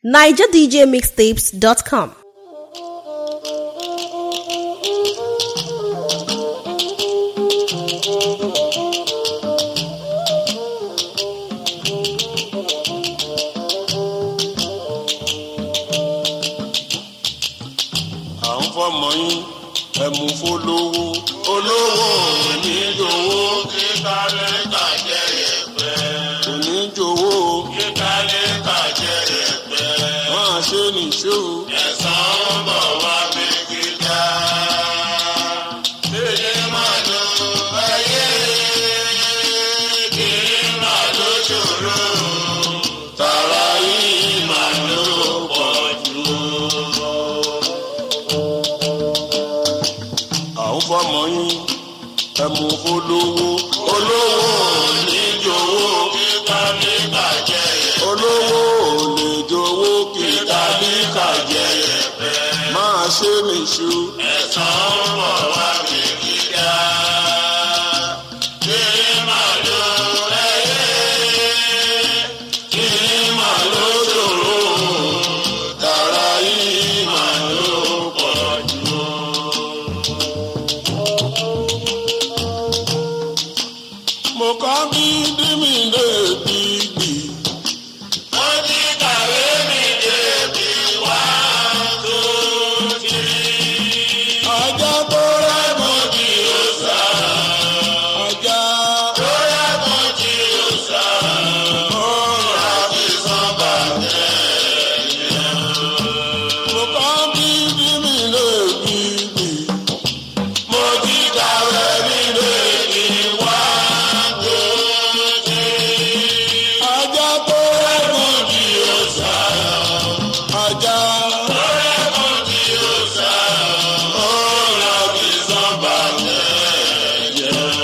nigerdjmixtapes.com. à ń fọmọ yín ẹmu fólówó olówó oníjòwó kíkálẹ̀ kàjẹ́ yẹpẹ́ oníjòwó kíkálẹ̀ kàjẹ́ yẹpẹ́ máa ṣe nìṣó ẹ̀sán ń bọ̀ wá bí kíkà. Èyí máa lo ayé kì í máa ló ṣòro tààrà yìí máa ló pọ̀ jù à ń fọmọ yín ẹmu olówó olówó oníjòwó kíkà ní kàjẹ́ yẹ olówó oníjòwó kíkà ní kàjẹ́ yẹ máa ṣe nìṣó ẹ̀sán ń bọ̀ wá bí kíkà. Kiri máa lo ẹyẹ, kiri máa lo ṣòro, tààrà yìí máa ló pọ̀ jù. mo kọ́ bí dímì débi gbì. mo ti kàwé mi débi wá tó ti. ọjọ́ tó rẹ̀ mo ti ò sá. ọjọ́ tó rẹ̀ mo ti ò sá. ó rà fi san bàtẹ́ yẹn. mo kọ́ bí dímì débi gbì. mo ti kàwé mi débi wá tó ti. ọjọ́ tó rẹ̀ mo ti ò sá. ọjọ́ tó rẹ̀ mo ti ò sá. ó rà fi san bàtẹ́ yẹn.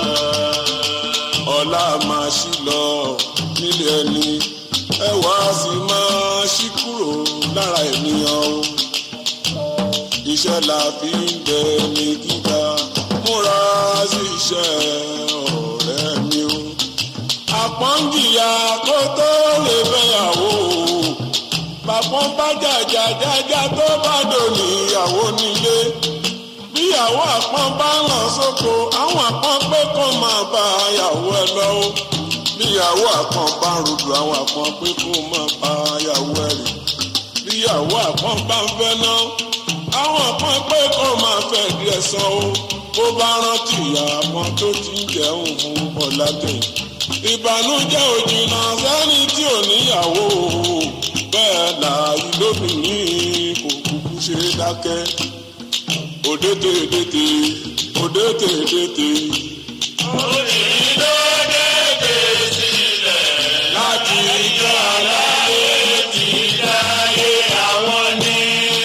ọ̀la máa ṣí lọ nílé ẹni ẹwà sì máa ṣí kúrò lára ènìyàn o iṣẹ́ la fi ń bẹ ní gíga múra sí iṣẹ́ ọ̀rẹ́ mi o. àpọ́njìyà kó tó lè fẹ́yàwó o. bàpọ́n bá jàjà jájá tó bá dòní ìyàwó nílé. bíyàwó àpọ́n bá ń lọ sóko àwọn àpọ́n pé kó máa bá yàwó ẹ lọ o. bíyàwó àpọ́n bá ń rodò àwọn àpọ́n pé kó máa bá yàwó ẹ rè bíyàwó àpọ́n bá ń fẹ́ náà àwọn kan pé kó máa fẹ́ di ẹ̀sán o bó bá rántí àwọn tó ti ń jẹun fún ọ̀làdé ìbànújẹ́ òjìnà sẹ́ni tí ò níyàwó o bẹ́ẹ̀ láàyè lóbìnrin kò kúkú ṣe dákẹ́ òdèdèdèdè òdèdèdèdè. obìnrin ló dédé sílẹ̀ láti ìjọ aláyé ti dáyé àwọn ní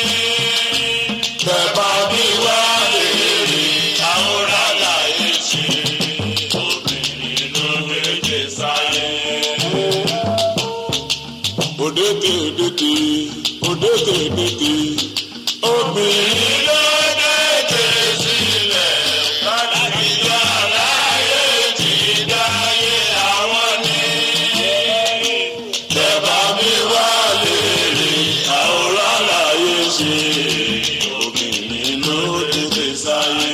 bẹ̀bà bí wá lèrè àwòrán láyé ṣe obìnrin ló méje sáyé. Òdèdèdèdè òdèdèdèdè obìnrin ló dédé sílẹ̀ láti jọ aláyé ti dáyé àwọn ní. Bẹ̀bà bí wá lèrè àwòrán láyé ṣe obìnrin ló dédé sáyé.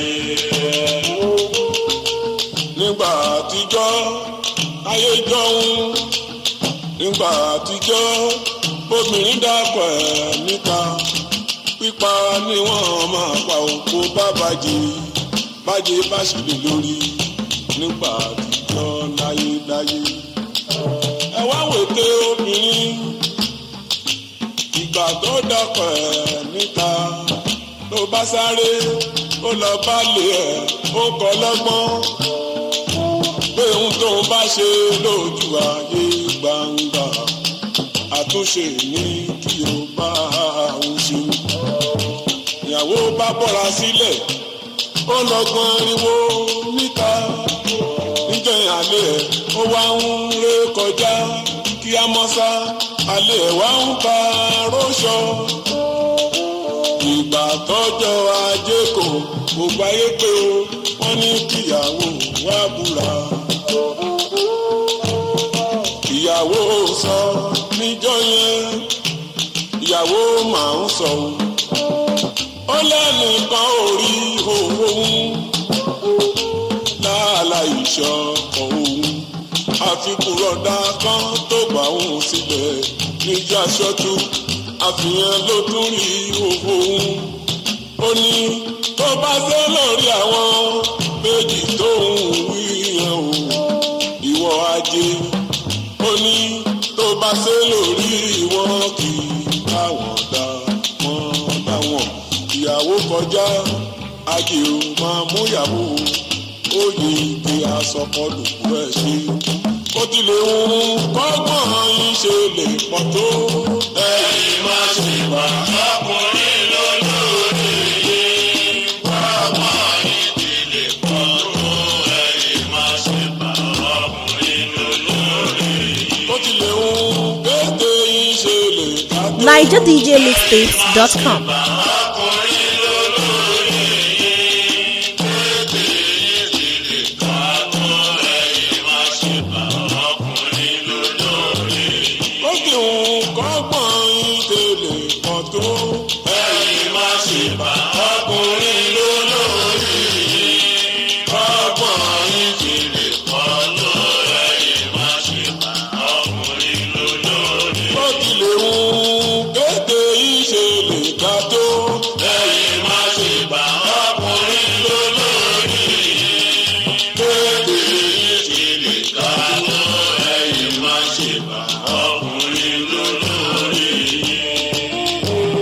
Nígbà àtijọ́ ayé jọ̀hún nígbà àtijọ́ obìnrin dàpọ̀ ẹ̀ níta pípa ni wọ́n máa pa òkú bá bàjẹ́ bàjẹ́ bá sì lè lórí nígbà àtijọ́ láyéláyé. ẹ wá wète obìnrin ìgbà tó dàpọ̀ ẹ̀ níta ló bá sáré ó lọ bá lè ẹ̀ ó kọ́ lọ́gbọ́n pé ohun tó ń bá ṣe lójú ayé gbangba àtúnṣe ní kí o bá òun ṣe. ìyàwó bá bọ́ra sílẹ̀ ó lọ́gbọ́n ariwo níta níjẹ́ alẹ́ ẹ̀ ó wá ń ré kọjá kí á mọ́ sá alẹ́ ẹ̀ wá ń pa róṣọ. ìgbà tọ́jọ́ ajé kò gbogbo ayé pé o wọ́n ní kíyàwó wá búra. ìyàwó sọ níjọ́ yẹn ìyàwó máa ń sọ o ó lẹ́nìkan ò rí òun láàlà ìṣọ́ òun àfikún rọ̀dà kan tó gbà òun sílẹ̀ níjà ṣọ́tú àfihàn ló tún rí òun ó ní tó bá ṣe lórí àwọn méjì tó ń wí yẹn o ìwọ ajé ó ní tó bá ṣe lórí wọn kì í káwọn dá wọn dáwọn ìyàwó kọjá ajé o máa mú ìyàwó ó yí ike asọkọlùkù ẹ ṣe ó ti lè wù kọ́gbọ́n yín ṣe lè pọ̀ tó. ẹ̀yin má ṣe bá ọkùnrin lólórí yín kọ́gbọ́n yín ti lè pọ̀ tó. ẹ̀yin má ṣe bá ọkùnrin lólórí yín. ó ti lè wù kéde yín ṣe lè ká tó. NigerDJMixtapes.com. ọkùnrin lólórí yín kéde yín ti lè ká tó. ẹ̀yin má ṣe bá ọkùnrin lólórí yín. ó ti wù kọ́gbọ́n yín ṣe lè pọ̀ tó. ẹ̀yin má ṣe bá ọkùnrin lólórí yín. kọ́gbọ́n yín ṣe lè pọ̀ tó. ẹ̀yin má ṣe bá ọkùnrin lólórí yín. ó ti lè wù kéde yín ṣe lè ká tó. ẹ̀yin má ṣe bá ọkùnrin lólórí yín. kéde yín ṣe lè ká tó. ẹ̀yin má ṣe bá ọkùnrin lólórí yín.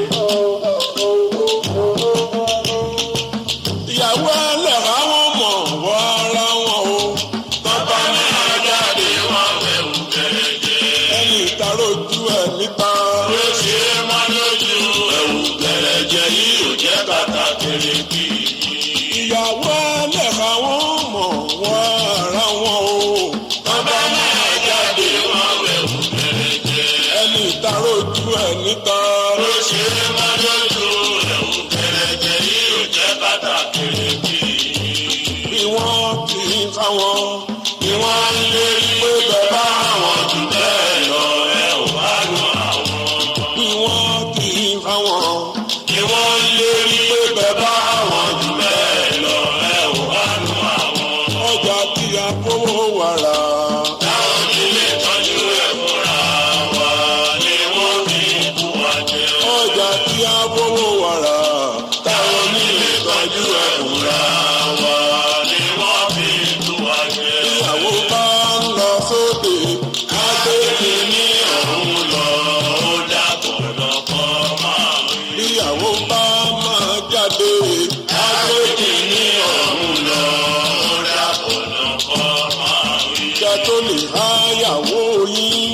ìyàwó ẹlẹ́ra wọn mọ̀ wọ́ ara wọn o. tọ́ba máa jáde wọn wẹ̀wù gẹ̀rẹ́gẹ́. ẹni ìtarojú ẹ̀ níta. ló ṣe é má lójú. ẹ̀wù gẹ̀rẹ́gẹ́ yìí ò jẹ́ kàtà kèrèkì. ìyàwó ẹlẹ́ra wọn mọ̀ wọ́ ara wọn o. tọ́ba máa jáde wọn wẹ̀wù gẹ̀rẹ́gẹ́. ẹni ìtarojú ẹ̀ níta. ló ṣe é má lójú. ẹ̀wù gẹ̀rẹ́gẹ́ yìí ò jẹ́ kàtà kèrèkì. bí wọ́n kì í fáwọn bí wọ́n ń lé pé bẹ́ẹ̀ bá àwọn jù bẹ́ẹ̀ lọ ẹ ò bá lù àwọn. bí wọ́n kì í fáwọn bí wọ́n ń lé pé bẹ́ẹ̀ bá àwọn jù bẹ́ẹ̀ lọ ẹ ò bá lù àwọn. ọjà tí a kówó wàrà. táwọn nílé tọ́jú ẹ̀ fúnra wa ni wọ́n fi kú wa jẹ. ọjà tí a kówó wàrà. táwọn nílé tọ́jú ẹ̀ fúnra wa ni wọ́n fi kú wa jẹ. ìyàwó bá ń lọ sóde. agbègbè ní ọ̀hún lọ. ó dàpọ̀ lọ́kọ́ máa ń rí. ìyàwó bá máa jáde. agbègbè ní ọ̀hún lọ. ó dàpọ̀ lọ́kọ́ máa ń rí. ìjà tó lè háyàwó yín.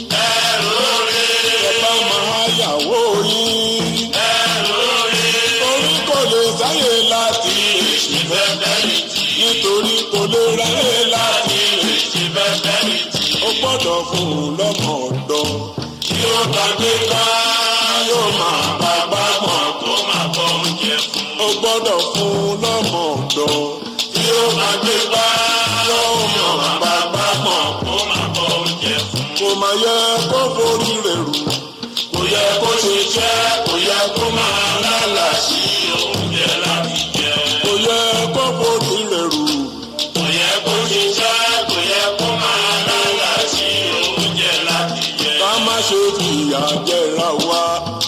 ẹ̀rọ rẹ̀. ẹ bá máa háyàwó yín. ẹ̀rọ rẹ̀. torí kò lè sáyè láti èsì bẹ́ẹ̀ nítorí kò lè ráyè láti èsì bẹ́ẹ̀ ó gbọ́dọ̀ fún un lọ́mọ ọ̀dọ́. tí ó bá gbé ká yóò máa bá gbàgbọ́ kó máa bọ́ oúnjẹ fún. ó gbọ́dọ̀ fún un lọ́mọ ọ̀dọ́. tí ó bá gbé ká yóò máa bá gbàgbọ́ kó máa bọ́ oúnjẹ fún. kò máa yẹ kó forí rẹ̀ rù. kò yẹ kó ṣe jẹ́ kò yẹ kó máa lálà sí oúnjẹ láti jẹ. kò yẹ kó forí rẹ̀ rù. kò yẹ kó ṣe jẹ́ kò yẹ kó máa lálà sí oúnjẹ láti jẹ. ká má ṣe fìyà jẹra wa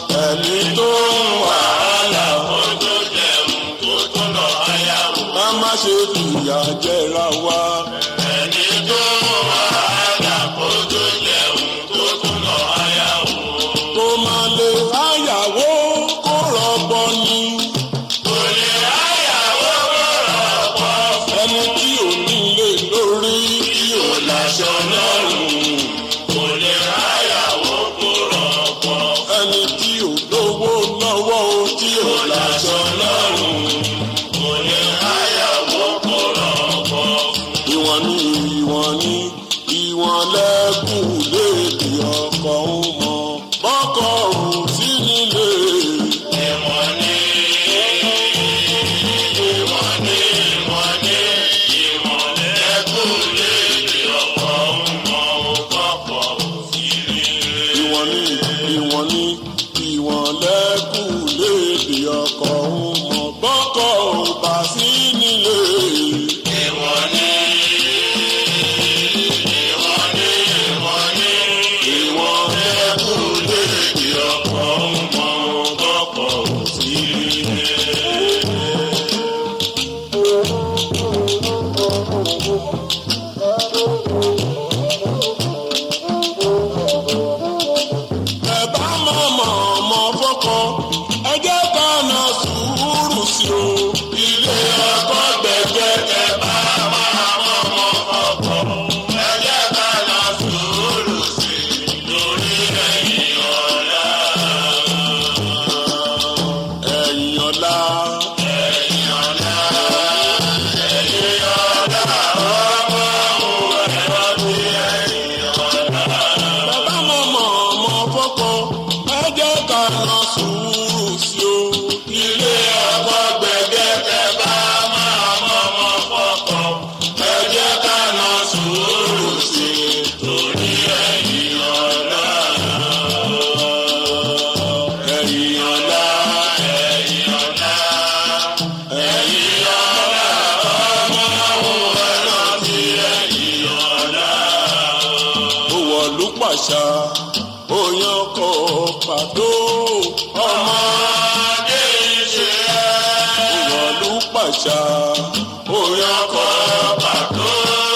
ẹni tó ń wàhálà wọn tó jẹun kó tó lọ ayáwó. ká má ṣe fìyà jẹra wa ẹni tó ń wàhálà kó tó jẹun kó tó lọ ayáwó. kó má lè ayàwó kó rọgbọ ni. kò lè ayàwó kó rọgbọ. ẹni tí ò ní lè lórí tí ò láṣọ lọ́rùn. kò lè ayàwó kó rọgbọ. ẹni tí ò lówó lọ́wọ́ o tí ò láṣọ lọ́rùn. kò lè ayàwó kó rọgbọ. mọ̀ mọ̀ mọ̀ fọ́kọ ẹ jẹ́ ká na sùúrù sí o. ilé ọkọ gbẹ̀gbẹ̀ ẹ bá máa mọ̀ mọ̀ fọ́kọ ẹ jẹ́ ká na sùúrù sí i lórí ẹ̀yìn ọ̀la. ẹ̀yìn ọ̀la. ẹ̀yìn ọ̀la. ẹ̀yìn ọ̀la. ọmọ òun ẹ̀rọ ti ẹ̀yìn ọ̀la. bàbá mọ̀ mọ̀ mọ̀ fọ́kọ ẹ jẹ́ ká na sùúrù sí o. ilé ọkọ gbẹ̀gẹ́ ẹ bá máa mọ̀ mọ̀ fọ́kọ ẹ jẹ́ ká na sùúrù sí i torí ẹ̀yìn ọ̀la. ẹ̀yìn ọ̀la. ẹ̀yìn ọ̀la. ẹ̀yìn ọ̀la. ọmọ òun ẹ̀rọ ti ẹ̀yìn ọ̀la ó wọ̀lú pàṣà òyàn kọ pàtó ọmọdé ṣe é. ó wọ̀lú pàṣà òyàn kọ pàtó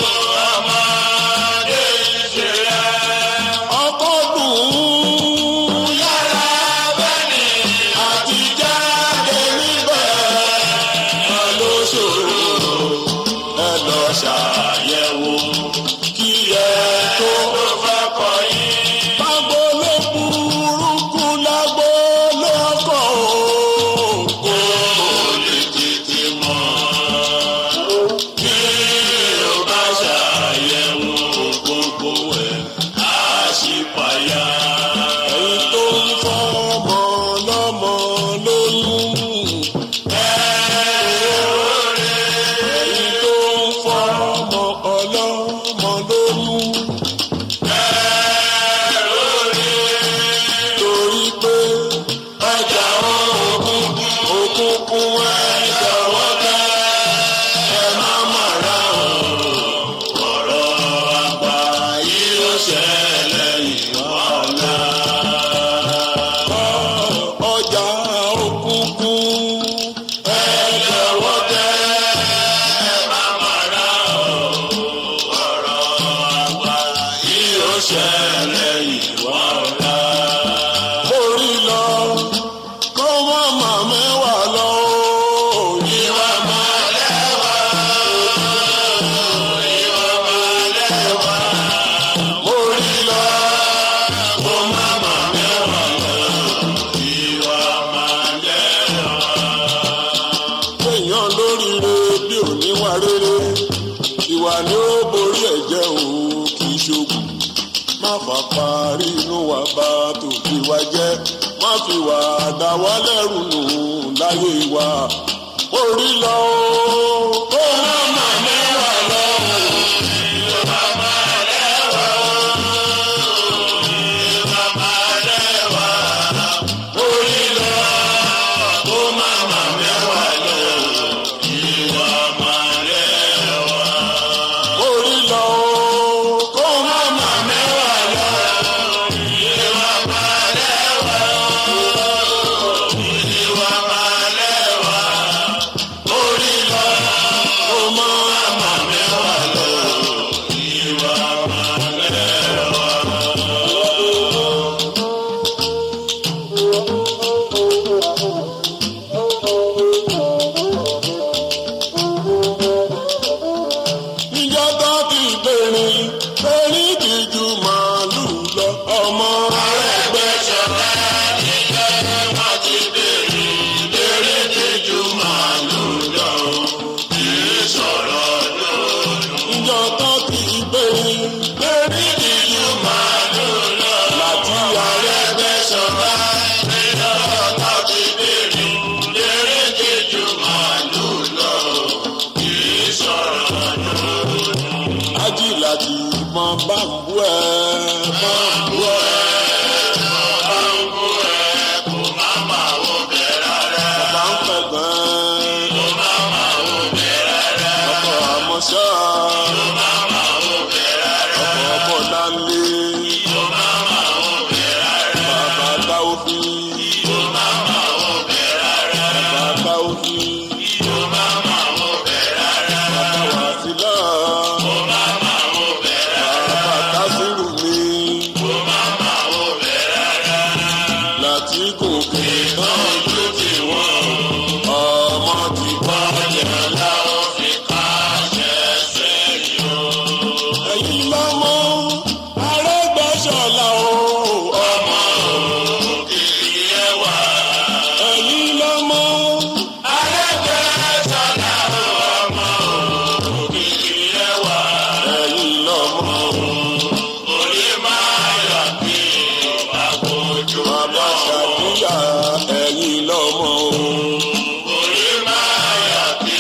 ọmọdé ṣe é. ọkọ dùn ún yàrá bẹ́ẹ̀ni àti jáde níbẹ̀ wọn ló ṣòro ẹ lọ ṣàyẹ̀wò kí ẹ tó fẹ́ kọ yín. Pàgbó ló burúkú lágbó lọ́kọ̀ o. Kó o lè tètè mọ̀. Kí o bá ṣàyẹ̀wò gbogbo ẹ̀ á sì payá. Ẹ̀yin tó ń fọmọ lọ́mọ lóyún. Ẹ̀yin tó ń fọmọ ọlọ́mọ lóyún. torí pé ọjà òkùnkùn òkùnkùn ẹ̀jẹ̀ wọ́tẹ́ ẹ má má ra ọ̀rọ̀ àgbà yìí ó ṣẹlẹ̀ ìwọ́lá. ọjà òkùnkùn ẹ̀jẹ̀ wọ́tẹ́ ẹ má má ra ọ̀rọ̀ àgbà yìí ó ṣẹlẹ̀ ìwọ́lá orí lọ kó má má mẹ́wàá lọ. Ìwà máa lẹ́wà. Ìwà máa lẹ́wà. Orí lọ kó má má mẹ́wàá lọ. Ìwà máa lẹ́wà. Èèyàn lóríire bí òníwà rere. Ìwà ni ó borí ẹ̀jẹ̀ o kì í ṣoògùn má fà parí inú wa bá tòbí wa jẹ́ má fi wà dá wa lẹ́rù nù láyé wa orí lọ o ó má má mẹ́wàá lọ. Ìjọba máa lẹ́wà o, ìjọba máa lẹ́wà. Orí lọ, ó má má mẹ́wàá lọ. Ìwà máa lẹ́wà. Orí lọ o, kó má má mẹ́wàá lọ. Ìwà máa lẹ́wà o, ìwà máa lẹ́wà. Orí lọ, kó má má mẹ́wàá lọ. Ìwà máa lẹ́wà. ìjọ tó ti bèrè bèrè ti ju màálù lọ ọmọ ẹgbẹ́ ṣọlá níjọ́ tó ti bèrè bèrè ti ju màálù lọ kì í sọ̀rọ̀ lónìí. ìjọ tó ti bèrè bèrè ti ju màálù lọ láti ẹgbẹ́ ṣọlá níjọ́ tó ti bèrè bèrè ti ju màálù lọ kì í sọ̀rọ̀ ajílàjì mọ bá ń bú ẹ mọ ń bú ẹ. Bàbá ń bú ẹ kò má má wo bẹ̀rẹ̀ rẹ̀. Bàbá ń pẹ̀gbọ́n. Kò má má wo bẹ̀rẹ̀ rẹ̀. Ọkọ̀ àmọ́ṣá. Kò má má wo bẹ̀rẹ̀ rẹ̀. Ọkọ̀ ọmọ láńlé. Kò má má wo bẹ̀rẹ̀ rẹ̀. Bàbá táwọ́fì. Kò má má wo bẹ̀rẹ̀ rẹ̀. Bàbá táwọ́fì. Kò má má wo bẹ̀rẹ̀ rẹ̀. Bàbá wàsílà. Kò má má wo bẹ̀rẹ̀ rẹ̀. Bàbá tásírù mi. Kò má má wo bẹ̀rẹ̀ rẹ̀. ti gòkè náà ló ti wọ́n ọmọ ti balẹ̀ láwọn fi káṣẹ́ sẹ́yìn o. ẹ̀yin lọ́mọ arẹ́gbẹ́sọ̀la o ọmọ òkìkí ẹwà. ẹ̀yin lọ́mọ arẹ́gbẹ́sọ̀la o ọmọ òkìkí ẹwà. ẹ̀yin lọ́mọ orí máa yà bí àpòjù bàbá ṣàdúyà ẹ̀yin lọ́mọ o. orí máa yà bí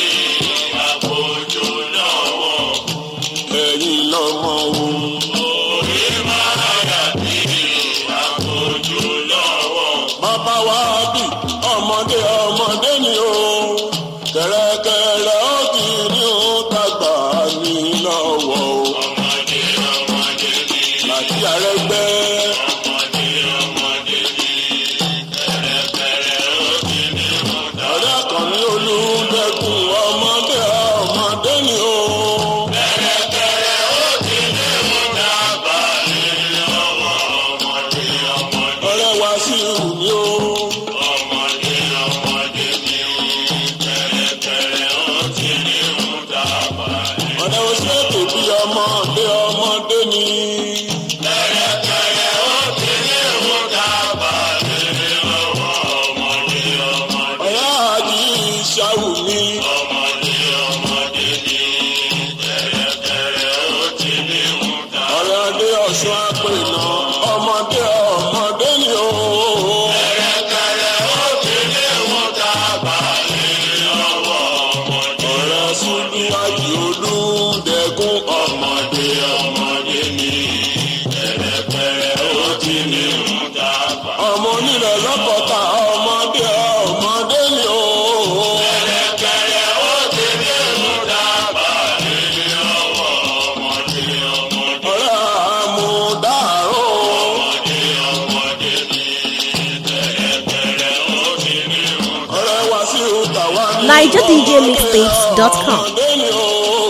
àpòjù lọ́wọ́ ẹ̀yin lọ́mọ o. orí máa yà bí àpòjù lọ́wọ́. bàbá wa bí ọmọdé ọmọdé ni o kẹ̀rẹ̀kẹ̀rẹ̀ ó kì í ní o tàgbà ní lọ́wọ́ o. ọmọdé ọmọdé ni. láti àrẹ́gbẹ́. ọmọdé ọmọdé ni. kẹ̀rẹ̀kẹ̀rẹ̀ ó kì í ní o tàgbà. ọ̀rẹ́ kan ní olùdẹ́kun ọmọdé ọmọdé ni o. kẹ̀rẹ̀kẹ̀rẹ̀ ó kì í ní o tàgbà ní lọ́wọ́ ọmọdé ọmọdé. ọ̀rẹ́ wa sí ìhù ni o. ọmọdé ọmọdé ni. kẹ̀rẹ̀kẹ̀rẹ̀ ó kì í ní o tàgbà ní. ọ̀rẹ́ o ṣe tèbi ọmọdé ọmọdé ni. kẹ̀rẹ̀kẹ̀rẹ̀ ó kì í ní o tàgbà ní lọ́wọ́ ọmọdé ọmọdé. ọ̀rẹ́ àjí ìṣàwù mi. ọmọdé ọmọdé ni. kẹ̀rẹ̀kẹ̀rẹ̀ ó kì í ní o tàgbà. ọ̀rẹ́ adé ọ̀ṣun àpènà ọmọdé ọmọdé ni o. kẹ̀rẹ̀kẹ̀rẹ̀ ó kì í ní o tàgbà ní lọ́wọ́ ọmọdé. ọ̀rẹ́ súnmíwájú olùdẹ́gùn ọmọdé ọmọdé ni. kẹ̀rẹ̀kẹ̀rẹ̀ ó kì í ní o tàgbà. ọmọ onílẹ̀ lọ́kọ̀ọ́ta ọmọdé ọmọdé ni o. kẹ̀rẹ̀kẹ̀rẹ̀ ó kì í ní o tàgbà ní lọ́wọ́ ọmọdé ọmọdé. ọ̀rẹ́ àmúdàrú. ọmọdé ọmọdé ni. kẹ̀rẹ̀kẹ̀rẹ̀ ó kì í ní o tàgbà. ọ̀rẹ́ wa sí ìtàwá ní. NigerDJMixtapes.com. ọmọdé ni o.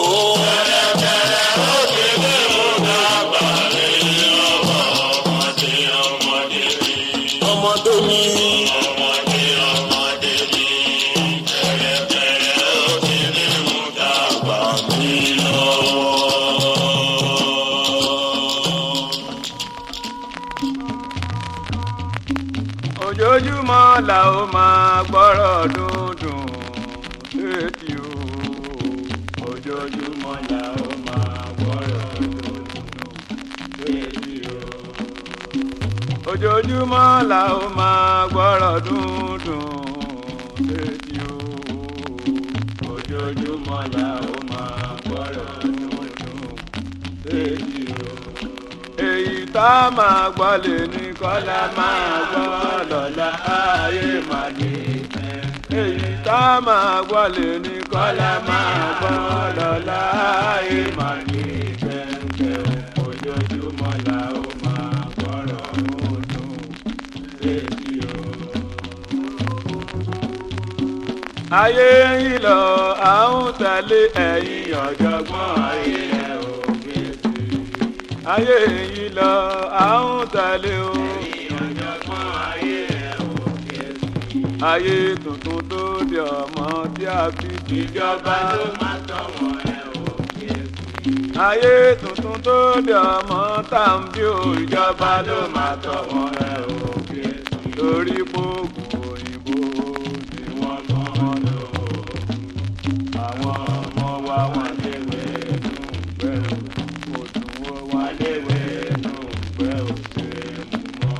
ọmọdé ni. ọmọdé ọmọdé ni. kẹ̀rẹ̀kẹ̀rẹ̀ ó ti ní mú dàgbà mí lọ́wọ́. ojoojúmọ́ la ó máa gbọ́rọ̀ dúndùn létí o ojoojúmọ́ la ó máa gbọ́rọ̀ dúndùn létí o ojoojúmọ́ la ó máa gbọ́rọ̀ dúndùn létí o ojoojúmọ́ la ó máa gbọ́rọ̀ dúndùn létí o èyí tá a máa gbọ́ lè ní kọ́lá máa gbọ́ lọ́la ayé máa ní ìfẹ́. èyí tá a máa gbọ́ lè ní kọ́lá máa gbọ́ lọ́la ayé máa ní ìfẹ́. ojoojúmọ́ la ó máa gbọ́rọ̀ ọdún létí o. ayé yìí lọ àwọn tẹ̀lé ẹ̀yìn ọ̀jọ̀gbọ́n ayé ẹ̀ ò gbé sí i ayé yìí lọ àwọn tẹ̀lé o. ayé tuntun tó di ọmọ tí a fi ìjọba ló máa tọ̀wọ̀ ẹ̀ o. ayé tuntun tó di ọmọ tá à ń bí o ìjọba ló máa tọ̀wọ̀ ẹ̀ o. torí gbogbo òyìnbó tí wọ́n mọ́ lò ó. àwọn ọmọ wa wọ́n léwé nù pẹ̀lú òtún wa léwé nù pẹ̀lú ṣe mú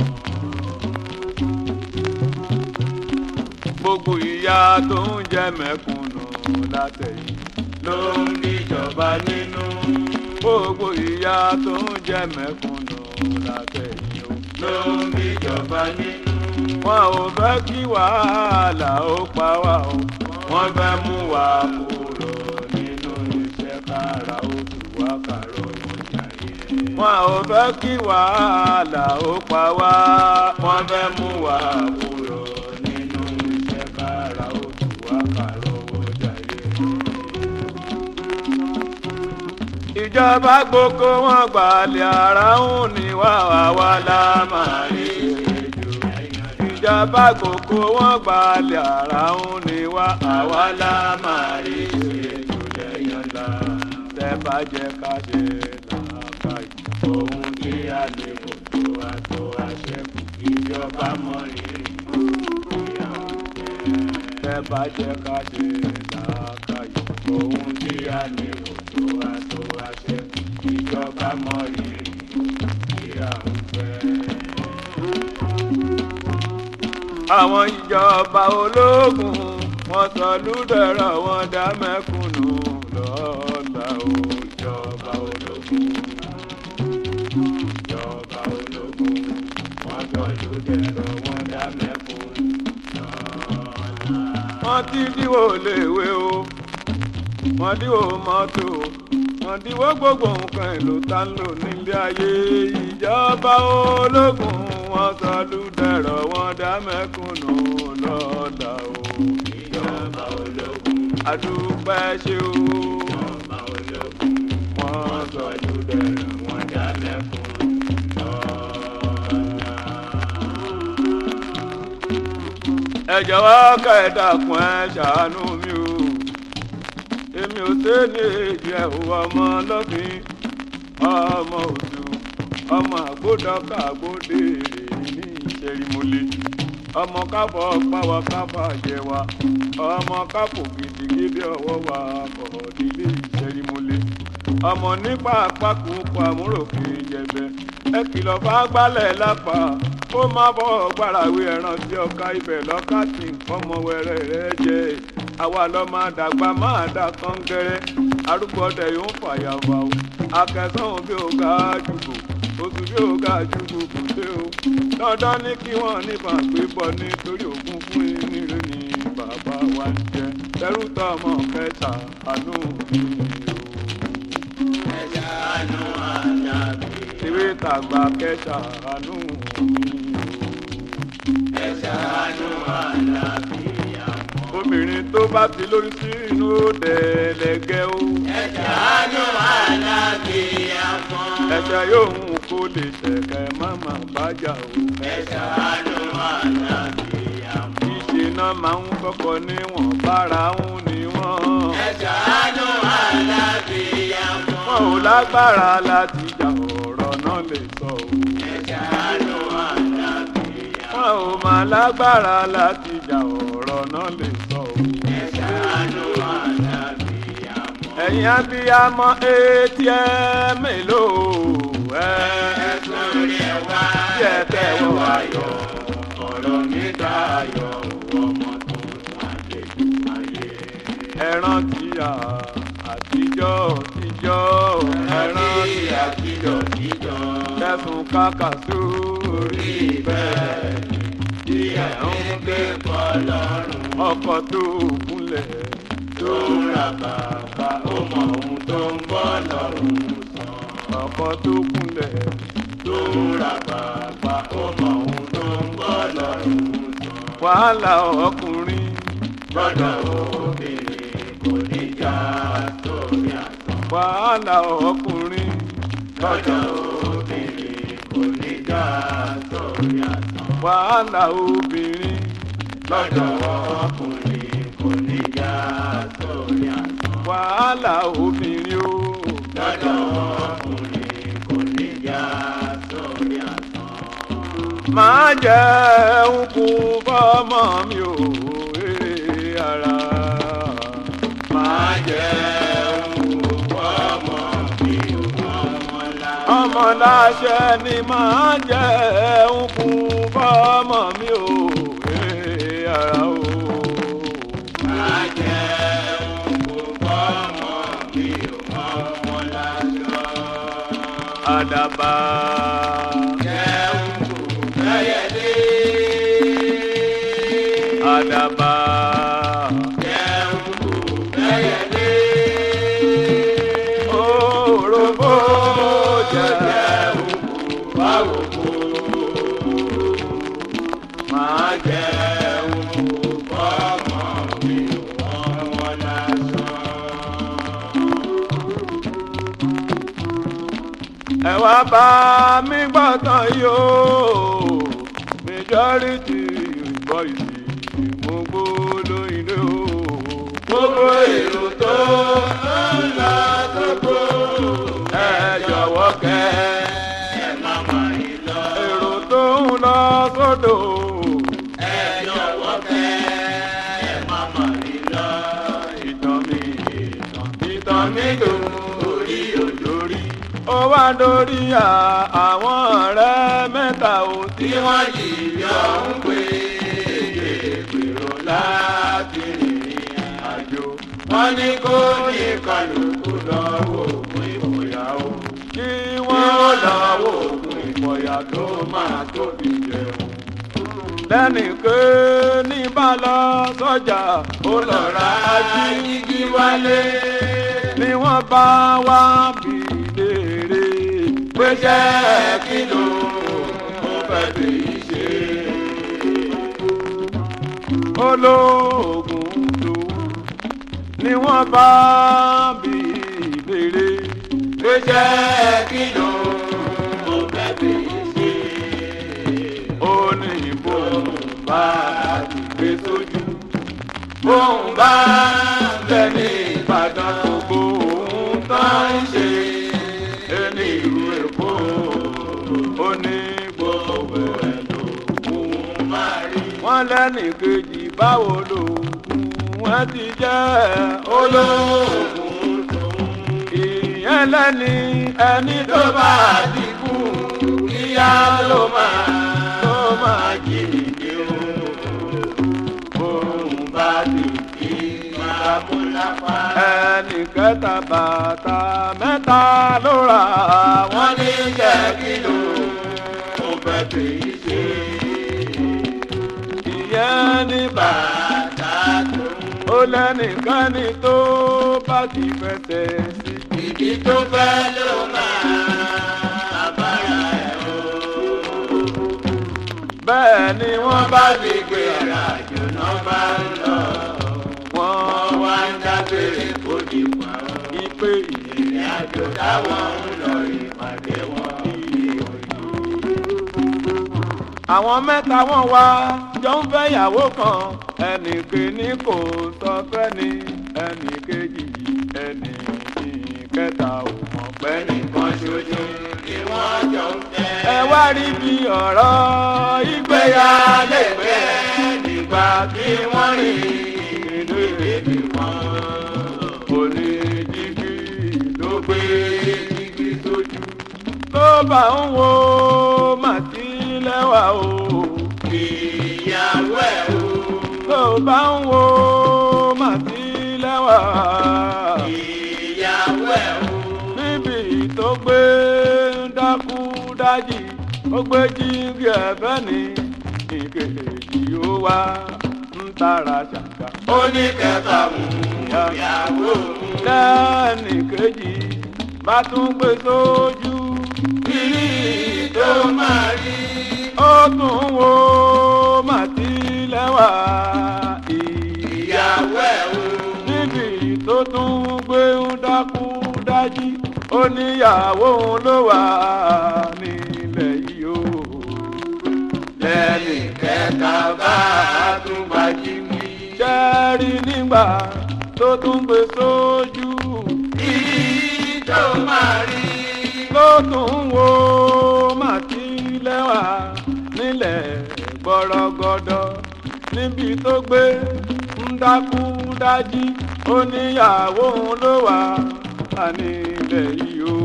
mọ́ gbogbo ìyá tó ń jẹ mẹ̀kúnnù látẹ̀yìn ló ń níjọba nínú. gbogbo ìyá tó ń jẹ mẹ̀kúnnù látẹ̀yìn o ló ń níjọba nínú. wọn ò fẹ́ kí wàhálà ó pa wá o wọ́n fẹ́ mú wa kúrò nínú iṣẹ́ kára ó tù wá kàró ìjà yẹn. wọn ò fẹ́ kí wàhálà ó pa wá wọ́n fẹ́ mú wa kúrò nínú iṣẹ́ kára ó tù wá kàró ìjà yẹn. ìjọba gbogbo wọn gbalẹ̀ ara ń ní wá wá wá lámàrí ìrìnàjò ìjọba kòkó wọn gbalẹ̀ ara ń ní wá àwa la máa rí ètò lẹ́yìn la tẹ́ bá jẹ́ ká ṣe làákàyè ohun tí a lè kó tó a tó a ṣẹ́kù ìjọba mọ rírì ìyàwó tẹ́ bá jẹ́ ká ṣe làákàyè ohun tí a lè kó tó a tó a ṣẹ́kù ìjọba mọ rírì ìyàwó àwọn ìjọba ológun wọn sọ lúdẹ̀rọ̀ wọn dá mẹ́kúnnù lọ́la o ìjọba ológun ìjọba ológun wọn sọ lúdẹ̀rọ̀ wọn dá mẹ́kúnnù lọ́la. wọ́n ti díwò léwé o wọ́n díwò mọ́tò wọ́n díwò gbogbo nǹkan èlò tá ń lò nílé ayé ìjọba ológun wọ́n sọ lúdẹ̀rọ̀ wọn dá mẹ́kúnnù lọ́la o. ìjọba ológun. adúpẹ́ ṣe o. ìjọba ológun. wọ́n sọ lúdẹ̀rọ̀ wọn dá mẹ́kúnnù lọ́la. ẹ jọ̀wọ́ ká ẹ dákun ẹ ṣàánú mi o. èmi ò sẹ́ni èjì ẹ̀ ọmọ lọ́fìn ọmọ òtún ọmọ àgbódọ́kà àgbódèrè ní ìṣẹ́rìmọ́lẹ̀ ọmọ káfọ́ pàwọ́ káfọ́ àjẹwà ọmọ káfọ́ gidigidi ọwọ́ wa kọ̀ nílé ìṣẹ́rìmọ́lẹ̀ ọmọ nípa àpapọ̀ àmúròkè jẹ̀bẹ̀ ẹ kìlọ̀ bá gbálẹ̀ lápá ó má bọ́ gbàràwé ẹran tí ọkà ibẹ̀ lọ́ka tí nǹkan ọmọ wẹrẹ rẹ jẹ àwa lọ́ máa dàgbà máa dà kọ́ńgẹ́rẹ́ arúgbó ọdẹ yóò fàyà wà o akẹ́sàn bí o ga jùlọ oṣù bí o ga jùlọ kò dé o dandan ní kí wọ́n níbọn gbé bọ́ nítorí ògùn fún ìníire ní bàbá wa ń jẹ tẹrú tọmọ kẹta àánú mi o. ẹja àánú àjàgbé. ìwé tàgbà kẹta àánú mi o. ẹja àánú àjàgbé obìnrin tó bá ti lóyún sí inú dẹ̀ẹ̀lẹ̀gẹ́ o. ẹ̀jẹ̀ àánú alábìyàmọ. ẹ̀ṣẹ̀ yóò hùn kó lè ṣẹ̀kẹ́ máma bájà o. ẹ̀jẹ̀ àánú alábìyàmọ. ìṣìnà máa ń kọ́kọ́ níwọ̀n bára ń ní wọ́n. ẹ̀jẹ̀ àánú alábìyàmọ. wọn ò lágbára láti jà ọ̀rọ̀ náà lè sọ o. ẹ̀jẹ̀ àánú alábìyàmọ. wọn ò máa lágbára láti jà ọ̀rọ̀ náà lè sọ o. ẹ̀jẹ̀ àánú alábìyàmọ. ẹ̀yin abiyamọ etí ẹ mélòó ẹ. ẹ̀sùn rẹ̀ wá. tí ẹ tẹ́wọ́ ayọ̀ ọ̀rọ̀ mi dayọ̀ ọmọ tó ṣàlejò ayé. ẹran tí a àtijọ́ tíjọ́ ẹran tí a àtijọ́ jíjọ́. tẹ̀sùn kàkà sórí bẹ́ẹ̀ tí ẹ̀ ń gbé bọ́ lọ́rùn. ọkọ̀ tó kúnlẹ̀ tó ń ra bàbá ó mọ ohun tó ń bọ́ lọ́rùn sàn. ọkọ̀ tó kúnlẹ̀ tó ń ra bàbá ó mọ ohun tó ń bọ́ lọ́rùn sàn. wàhálà ọkùnrin gbọ́dọ̀ obìnrin kò ní já sórí àtàn. wàhálà ọkùnrin gbọ́dọ̀ obìnrin kò ní já sórí àtàn. wàhálà obìnrin gbọ́dọ̀ ọkùnrin kò ní já sórí àtàn. wàhálà obìnrin o gbọ́dọ̀ ọkùnrin kò ní já sórí àtàn. máa jẹ́ òkú fọ́mọ mi ò ee ara máa jẹ́ ọmọ mi ò ọmọ la. ọmọ láṣẹ ni máa jẹ́ òkú fọ́mọ mi ò ee ara o. Má jẹ́ òkú ọmọ mi ò ọmọ lájọ. àdàbà Jẹ́ òkú bẹ́yẹlé. àdàbà Jẹ́ òkú bẹ́yẹlé. òròbó jẹ́ òkú báwo kú. máa jẹ́ Jẹ́ òkú ọmọ mi ò ọmọ lájọ. ẹ wá bá mi gbọ́tàn yìí o majority gbọ́ ìsì mo gbó lóyìnbó gbogbo èrò tó ń lọ sóko ẹ jọ̀wọ́ kẹ́ ẹ má má rí lọ. èrò tó ń lọ sódò ẹ jọ̀wọ́ kẹ́ ẹ má má rí lọ. ìtàn mi ìtàn ìtàn mi dùn orí òjòrí ó wá dórí à àwọn ọ̀rẹ́ mẹ́ta ò tí tí wọ́n jìyọ ń pè é gbèrò láti rìnrìn àjò. wọ́n ní kó ní kálukú lọ́wọ́ ògùn ìfòyà o. kí wọ́n wọ́n lọ́wọ́ ògùn ìfòyà tó máa tóbi jẹun. lẹ́nìké ní bá lọ sọ́jà ó lọ ra jíjí wálé. ni wọ́n bá wá bí léèrè pé jẹ́ kí ló mo fẹ́ fi ṣe. olóògùn tó ni wọ́n bá bí léèrè pé jẹ́ kí ló mo fẹ́ fi ṣe. ó ní ìbò bá ti gbé sójú. bóun bá bẹ ní ìbàdàn gbogbo ohun tó ń ṣe. ẹni ìlú èkó ó ní gbogbo ẹ̀ lòun máa rí. wọ́n lẹ́nì kejì báwo lòògùn wọ́n ti jẹ́ olóògùn tó ìyẹn lẹ́ni ẹni tó tó bá bá ti kú kíá ló máa tó máa jí nìdí o. bóun bá ti kí máa mú lápá. ẹnì kẹta bàtà mẹ́ta ló rà wọ́n wọ́n ní jẹ́ kí ló mo fẹ́ fi ṣe. ìyẹn ní bà bàtà tó ó lẹ́nìkanì tó bá ti fẹsẹ̀ sí. ìdí tó fẹ́ ló máa bára ẹ̀ o. bẹ́ẹ̀ ni wọ́n wọ́n bá bá mi gbé ara àjò náà bá ń lọ. wọ́n wọ́n wá ń dágbére kó di pa ọ́. ipe ìyẹn. ìrìn àjò táwọn ń lọ ìpàdé wọn bí òyìn. àwọn mẹ́ta wọ́n wá jọ ń fẹ́ ìyàwó kan ẹnì kìíní kò sọ fẹ́ni ẹnì kejì ẹnì kẹta ò mọ̀ pẹ́ ní. ẹnìkan ṣoṣo ni wọ́n jọ ń fẹ́. ẹ wá rí bí ọ̀rọ̀ ìgbéyà lè pẹ́ nígbà tí wọ́n rìn ìdílé wọn. onídìgí ló gbé igi sójú. tó bá ń wo màtí lẹ́wà o ìyàwó ẹ̀ o. tó bá ń wo màtí lẹ́wà. ìyàwó ẹ̀ o. níbi tó gbé ń dákú dájì ó gbé jíǹgì ẹ̀fẹ́ ní ìkejì ó wá ń tara ṣàkà. ó ní kẹfà mú ìyàwó mú. lẹ́nì kejì bá tún gbé sójú kiri tó máa rí. ó tún wo màtí lẹ́wà ìyá ìyàwó ẹ̀ o. níbi tó tún gbé ń dákú dájí ó níyàwó òun ló wà nílẹ̀ yìí o. lẹ́yìn kẹta bá a tún gbajú mi. ṣẹ́ẹ́rì nígbà tó tún gbé sójú kiri tó máa rí. ló tún wo màtí lẹ́wà nílẹ̀ gbọ́rọ́gọ́dọ́ níbi tó gbé ń dákú dájí ó níyàwó òun ló wà á nílẹ̀ yìí o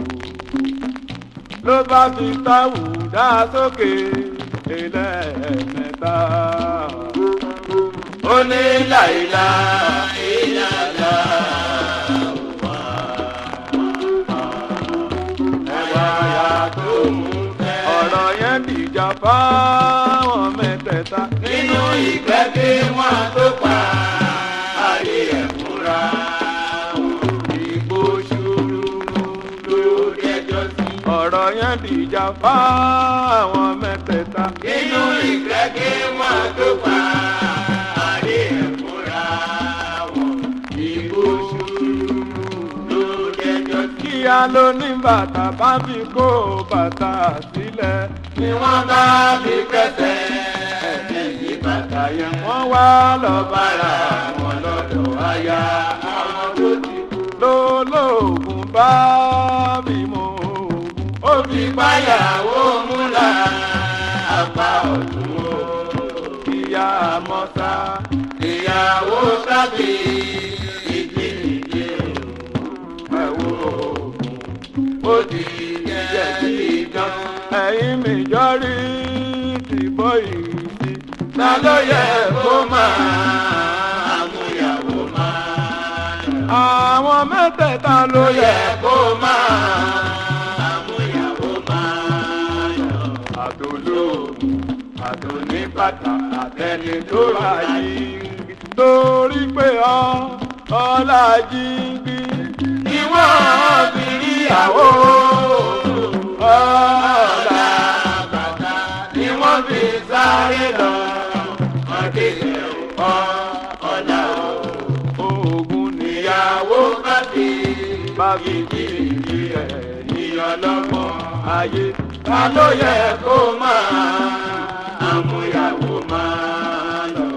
ló bá fi táwù dá sókè ẹlẹ́ẹ̀mẹ́ta. ó ní láìla ìlàlá wà. ẹwà ya tó mú fẹ́. ọ̀rọ̀ yẹn dìjà fáwọn mẹ́tẹ̀ẹ̀ta. nínú ìgbẹ́ kí wọ́n tó pa ayé ẹ̀ fúnra wọn. ìgbó ṣòro ló dẹjọ́ sí. ọ̀rọ̀ yẹn dìjà fáwọn mẹ́tẹ̀ẹ̀ta. nínú ìgbẹ́ kí wọ́n tó pa ayé ẹ̀ fúnra wọn. ìgbó ṣòro ló dẹjọ́ sí. kíá ló ní bàtà bá fi kó bàtà sílẹ̀. ni wọ́n bá fi kẹsẹ̀ ẹ̀yìn bá yẹn wọ́n wá lọ bára wọn lọ́dọ̀ aya àwọn tó ti kú. lólóògùn bá bímọ òògùn ó fi báyàwó múra apá ọ̀tún o. ìyá mọ́sá ìyàwó sábì ìdí ìdí ẹ̀wọ̀ òògùn ó di jẹ̀bi ìdán. ẹ̀yin mi jọ́rí ti bọ́ ìrìsì. ta ló yẹ kó máa àmúyàwó máa lọ. àwọn mẹ́tẹ̀ẹ̀ta ló yẹ kó máa àmúyàwó máa lọ. àtòlóògùn àtòníbàtà àtẹni tó ra yìí torí pé ọ ọlá jíǹbí ni wọ́n fi ríyàwó ọlá bàtà ni wọ́n fi sáré lọ ọdẹ ọ ọlá oògùn níyàwó bá fi bá fi kiri ẹ ìyọlọmọ ayé ta ló yẹ kó máa àmúyàwó máa lọ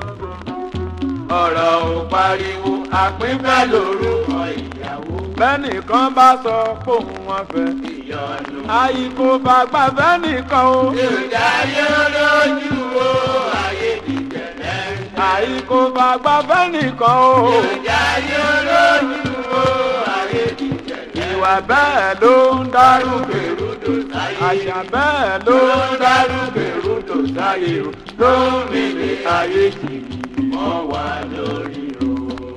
ọ̀rọ̀ ò pariwo àpínfẹ́ lórúkọ ìyàwó. bẹ́nìkan bá sọ fóun wọn fẹ́. ìyọnu. àyíkó bàgbà fẹ́nìkan o. ìjà yóò lójú o ayé ti jẹ̀lẹ́. àyíkó bàgbà fẹ́nìkan o. ìjà yóò lójú o ayé ti jẹ̀lẹ́. ìwà bẹ́ẹ̀ ló ń dárú gbèrúdò sáyé. àṣà bẹ́ẹ̀ ló ń dárú gbèrúdò sáyé o. ló ń rìnrìn ayé jìnnì wọ́n wà lórí o.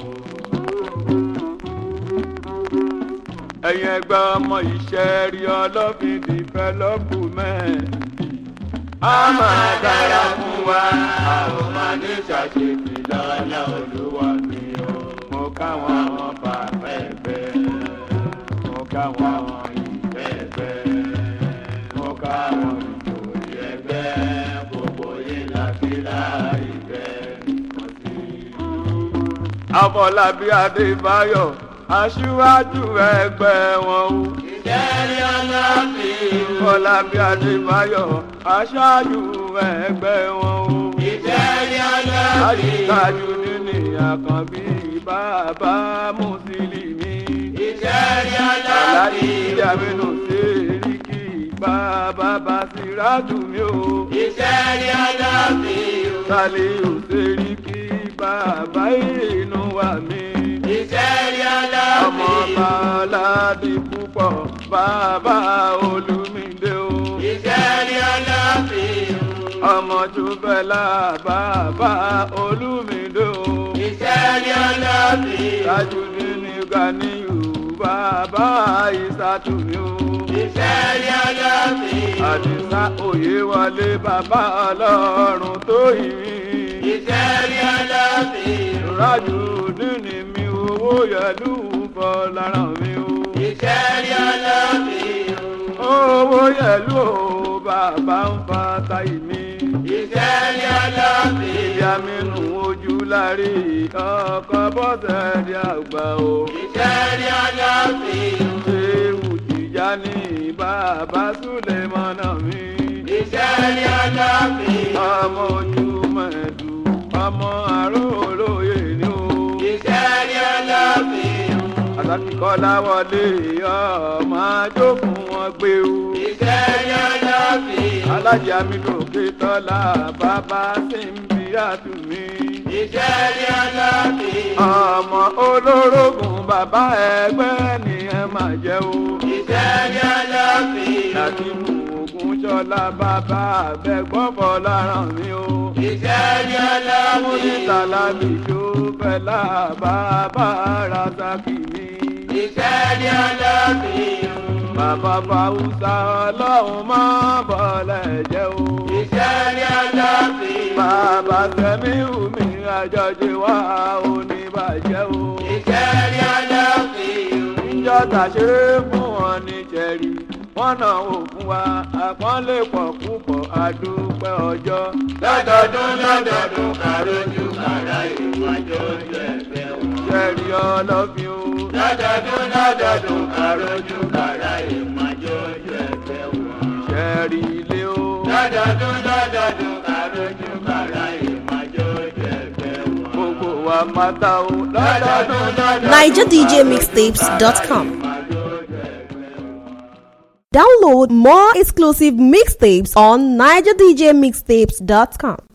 ẹ̀yin ẹgbẹ́ ọmọ iṣẹ́ rí ọlọ́fin development. a máa dára fún wa a ò máa ní ṣàṣetì lọ́lá olúwa mi o. mo káwọn ọmọ bàbá ẹgbẹ́ mo káwọn ọmọ ìfẹ́ ẹgbẹ́ mo káwọn ìjòyè ẹgbẹ́ gbogbo yìí láti láì Afọlábí Adébáyọ̀ aṣíwájú ẹgbẹ́ wọn o. Ìjẹ́rí ọlọ́fin. Afọlábí Adébáyọ̀ aṣáájú ẹgbẹ́ wọn o. Ìjẹ́rí ọlọ́fin. Àyíkájú nínú àkànbí bàbá Mùsùlùmí. Ìjẹ́rí ọlọ́fin. Aláàjì Aminu Sèríkì bàbá Basiratu mi o. Ìjẹ́rí ọlọ́fin. Saliu Sèríkì bàbá inú wa mi. Ìṣẹ́rí aláàbí. ọmọ bàálàdì púpọ̀ bàbá olùmídé o. Ìṣẹ́rí aláàbí. ọmọ jùbẹ́là bàbá olùmídé o. Ìṣẹ́rí aláàbí. tajudé ní ganiyu bàbá ìsàtúmí o. Ìṣẹ́rí aláàbí. àdìsá òye wọlé bàbá ọlọ́run tó yìí ìṣẹ́rí ọlọ́sìn. rájò nínú mi owó yẹlú bọ́ lára mi o. ìṣẹ́rí ọlọ́sìn. owó yẹlú o bàbá ń fa táyì mi. ìṣẹ́rí ọlọ́sìn. ìyá mi nù ojú lárí ọkọ bọ́sẹ̀ rí àgbà o. ìṣẹ́rí ọlọ́sìn. ewu tìjà ní bàbá súlẹ̀ mọ́nà mi. ìṣẹ́rí ọlọ́sìn. ọmọ ojú mẹ́ẹ̀dù ọmọ àròlóye ni o. ìṣẹ́rí ọlọ́fin. àtàkìkọ́lá wọlé ọmọ àjòkùn wọn gbé o. ìṣẹ́rí ọlọ́fin. alájà mi lòkè tọ́lá bàbá sì ń bí àtúmí. ìṣẹ́rí ọlọ́fin. ọmọ olórogún bàbá ẹgbẹ́ ni ẹ máa jẹ́ o. ìṣẹ́rí ọlọ́fin. láti mú ogun jọlá bàbá àbẹ̀gbọ́fọ̀ lára mi o. ìṣẹ́rí ọlọ́fin. múnítàlá mi jó fẹ́lá bàbá razaki mi. ìṣẹ́rí ọlọ́fin. bàbá fàwùsà ọlọ́run máa bọ̀lẹ̀ jẹ́ o. ìṣẹ́rí ọlọ́fin. bàbá sẹ́mi mi àjọjẹ wá oníbàjẹ́ o. ìṣẹ́rí ọlọ́fin. ìjọta ṣeré fún wọn ní jẹ̀rí wọ́n náà wò fún wa àpọ́nlé pọ̀ púpọ̀ àdúpẹ́ ọjọ́. lọ́dọọdún lọ́dọọdún kàrójú kàrá ìwájọ́ ojú ẹgbẹ́ wọn. jẹ́rìí ọlọ́fin o. lọ́dọọdún lọ́dọọdún kàrójú kàrá ìwájọ́ ojú ẹgbẹ́ wọn. ìṣẹ́rí ilé o. lọ́dọọdún lọ́dọọdún kàrójú kàrá ìwájọ́ mata o lọ́dọọdún lọ́dọọdún. NigerDJMixtapes.com. Download more exclusive mixtapes on NigerDJMixtapes.com.